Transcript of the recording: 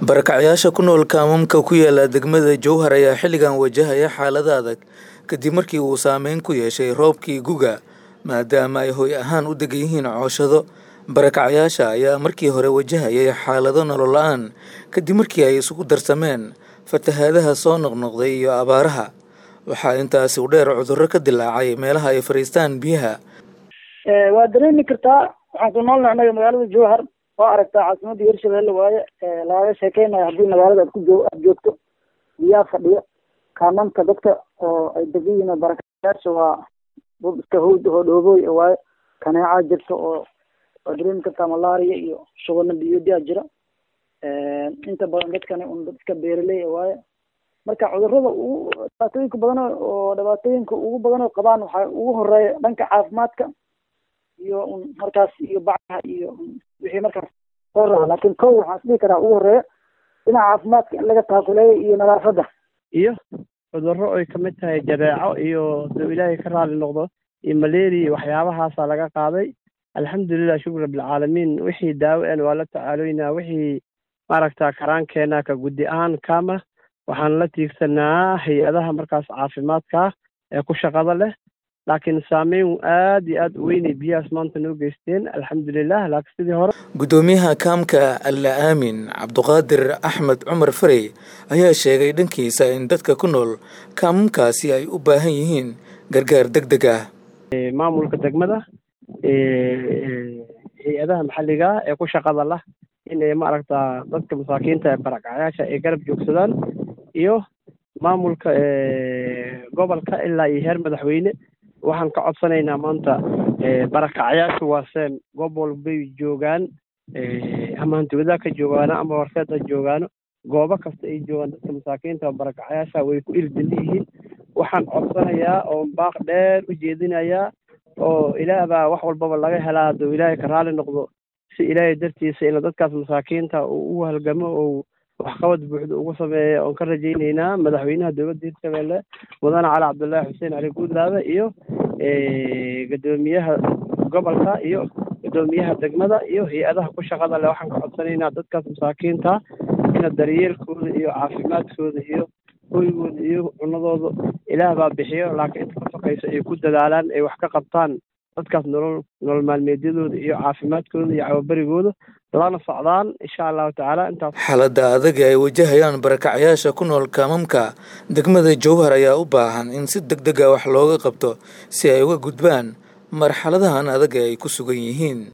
Barakacyaasha ku nool kaamamka ku yaala degmada Jowhar ayaa xilligan wajahaya xaalado adag kadib markii uu saameyn ku yeeshay roobkii gu'ga maadaama ay hoy ahaan u degan yihiin cooshado. Barakacyaasha ayaa markii hore wajahayay xaalado nolol la'aan kadib markii ay isugu darsameen fatahaadaha soo noqnoqday iyo abaaraha. Waxaa intaasi u dheer cudurro ka dillaacay meelaha ay fariistaan biyaha. waa dareemi kartaa waxaan ku noolnahay anaga magaalada jowhar waa aragtaa caasimadda hirshabelle waaye lagaga sheekeynayo haddii magaalada aad ku joog aad joogto biyaha fadhiya kaamamka dadka oo ay degan yihiin barakacyaasha waa dad iska hawd oo dhoobooy waaye kaneecaa jirta oo waa dareemi kartaa malaria iyo shubano biyoodyaa jira inta badan dadkani un dad iska beeraley waaye marka cudurrada ugu dhibaatooyinka badan oo dhibaatooyinka ugu badan oo qabaan waxaa ugu horeeya dhanka caafimaadka iyo un markaas iyo bacaha iyo wixii markaas soo rara laakiin kow waxaan isdhihi karaa ugu horeeya dhinaca caafimaadka in laga taakuleeyo iyo nadaafadda iyo cudurro ay ka mid tahay jadeeco iyo duu ilaahay ka raali noqdo iyo malaria iyo waxyaabahaasaa laga qaaday alxamdulilah shukr rabbilcaalamiin wixii daawo en waa la tacaaloynaa wixii maaragta karaankeenna ka guddi ahaan kama waxaan la tiigsanaa hay-adaha markaas caafimaadka ee ku shaqada leh laakiin saameyn aad iyo aad u weynay biyahaas maanta noo geysteen alxamdulilah laakiin sidii hore Gudoomiyaha kaamka Alla Aamin Cabduqaadir Axmed Cumar Farey ayaa sheegay dhankiisa in dadka ku nool kaamamkaasi ay u baahan yihiin gargaar degdeg ah. maamulka degmada hay-adaha maxalliga ee ku shaqada lah inay maaragta dadka masaakiinta ee barakacyaasha ay garab joogsadaan iyo maamulka gobolka ilaa iyo heer madaxweyne waxaan ka codsanaynaa maanta barakacyaasha waaseen goob walbay joogaan ama hantiwadaa ka joogaano ama horseed ha joogaano goobo kasta ay joogaan dadka masaakiinta oo barakacyaasha way ku irdili yihiin waxaan codsanayaa oo baaq dheer u jeedinayaa oo ilaah baa wax walbaba laga helaa hadduu ilaahay ka raali noqdo si ilaahay dartiisa ina dadkaas masaakiinta uu ugu halgamo oo waxqabad buuxda ugu sameeya oon ka rajaynaynaa madaxweynaha dowladda hirshabelle mudane cali cabdullaahi xuseen cali guudlaabe iyo guddoomiyaha gobolka iyo guddoomiyaha degmada iyo hay-adaha ku shaqada leh waxaan ka codsanaynaa dadkaas masaakiinta ina daryeelkooda iyo caafimaadkooda iyo hoygooda iyo cunadooda ilaah baa bixiyo laakiin inta ka sokayso ay ku dadaalaan ay wax ka qabtaan dadkaas nolol nolol maalmeedyadooda iyo caafimaadkooda iyo cawabarigooda lana socdaan insha allahu tacaala intaas xaaladda adag ee ay wajahayaan barakacyaasha ku nool kaamamka degmada jowhar ayaa u baahan in si deg deg ah wax looga qabto si ay uga gudbaan marxaladahan adag ee ay ku sugan yihiin